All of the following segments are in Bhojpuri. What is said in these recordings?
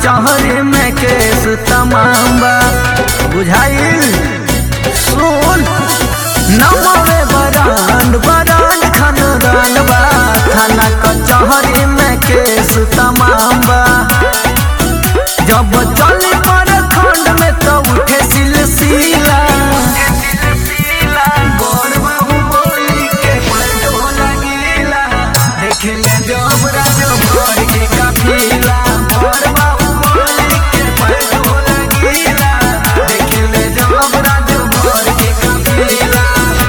कचहरी में केस तमाम बा बुझाइल सुन नमवे बरांड बरांड खानदान बा थाना कचहरी में केस तमाम बा जब चली पर खंड में तो उठे सिलसिला गोर बाबू बोली के पलटो लगीला देखले जब राजो भर के काफिला गोर बाबू बोली के पलटो लगीला देखले जब राजो भर के काफिला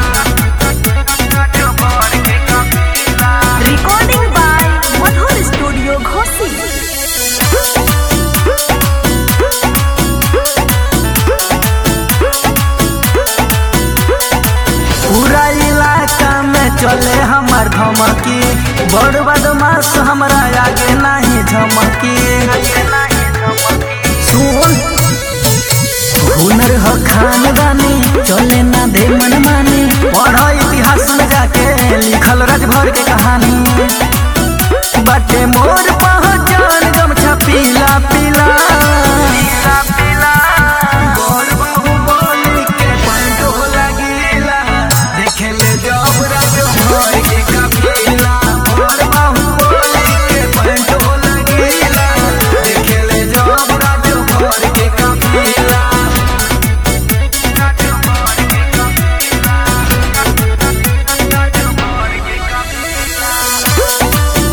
राजो भर के काफिला Recording by Madhur Studio Ghosi. पूरा इलाका में चले हमार धमकी बड़ बदमाश हमरा आगे नहीं झमकी सुन हुनर ह खानदानी चले ना दे मन मानी पढ़ इतिहास में जाके लिखल राजभर के कहानी बाटे मोर पहचान गमछा पीला पीला गोर बाबू बोली के पंडो लगीला देखेले जब राजो भर के कफीला गोर बाबू बोली के पंडो लगीला देखेले जब राजो भर के कफीला राजो भर के कफीला राजो भर के कफीला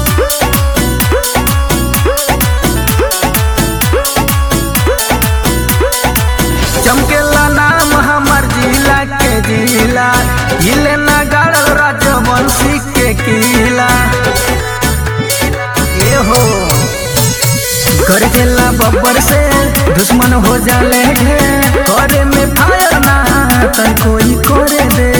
चमकेला नाम हमर जिला के जिला हिले ना गाड़ल राजवंशी के किला ए हो कर देला बब्बर से दुश्मन हो जाले ढेर करे में फायर ना तन कोई करे दे